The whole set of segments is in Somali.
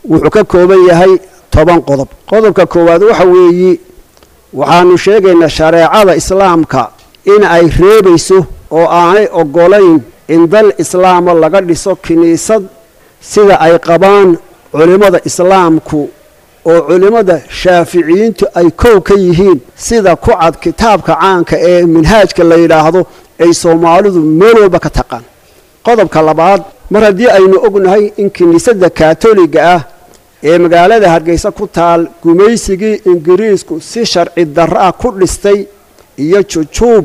wuxuu ka kooban yahay toban qodob qodobka koowaad waxa weeyi waxaanu sheegaynaa shareecada islaamka in ay reebayso oo aanay oggolayn in dal islaama laga dhiso kiniisad sida ay qabaan culimmada islaamku oo culimmada shaaficiyiintu ay kow ka yihiin sida ku cad kitaabka caanka ee minhaajka la yidhaahdo ay soomaalidu meel walba ka taqaan qodobka labaad mar haddii aynu ognahay in kiniisadda kaatoliga ah ee magaalada hargeysa ku taal gumaysigii ingiriisku si sharci darro ah ku dhistay iyo jujuub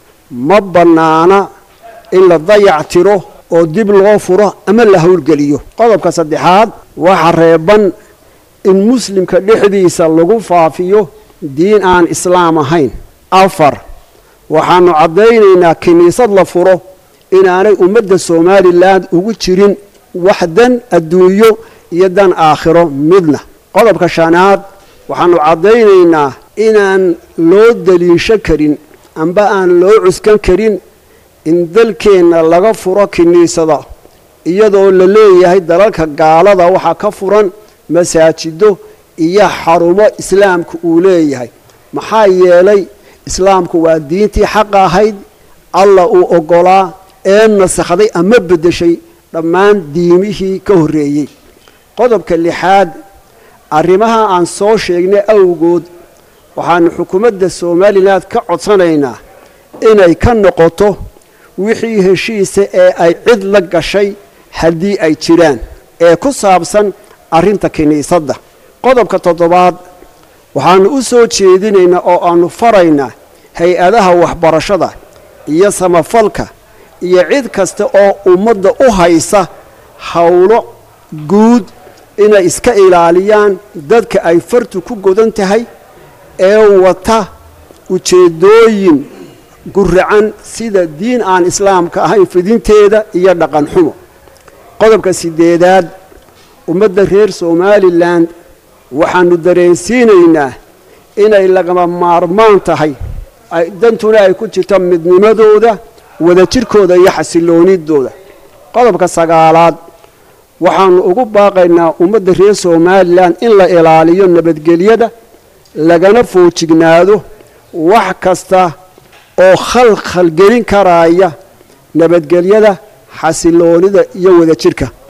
ma bannaana in la dayac tiro oo dib loo furo ama la howlgeliyo qodobka saddexaad waxa reeban in muslimka dhexdiisa lagu faafiyo diin aan islaam ahayn afar waxaanu caddaynaynaa kiniisad la furo inaanay ummadda somalilan ugu jirin wax dan adduunyo iyo dan aakhiro midna qodobka shanaad waxaanu caddaynaynaa inaan loo daliisho karin amba aan loo cuskan karin in dalkeenna laga furo kiniisada iyadoo la leeyahay dalalka gaalada waxaa ka furan masaajido iyo xarumo islaamku uu leeyahay maxaa yeelay islaamku waa diintii xaqa ahayd allah uu oggolaa ee nasakhday ama beddeshay dhammaan diimihii ka horreeyey qodobka lixaad arrimaha aan soo sheegnay awgood waxaanu xukuumadda somalilan ka codsanaynaa inay ka noqoto wixii heshiisa ee ay cid la gashay haddii ay jiraan ee ku saabsan arrinta kiniisadda qodobka toddobaad waxaanu u soo jeedinaynaa oo aanu faraynaa hay-adaha waxbarashada iyo samafalka iyo cid kasta oo ummadda u haysa howlo guud inay iska ilaaliyaan dadka ay fartu ku godan tahay ee wata ujeeddooyin guracan sida diin aan islaamka ahayn fidinteeda iyo dhaqan xumo qodobka sideedaad ummadda reer somalilan waxaanu dareensiinaynaa inay lagama maarmaan tahay dantuna ay ku jirto midnimadooda wadajirkooda iyo xasiloonidooda qodobka sagaalaad waxaanu ugu baaqaynaa ummadda reer somalilan in la ilaaliyo nabadgelyada lagana foojignaado wax kasta oo khalkhal gelin karaya nabadgelyada xasiloonida iyo wadajirka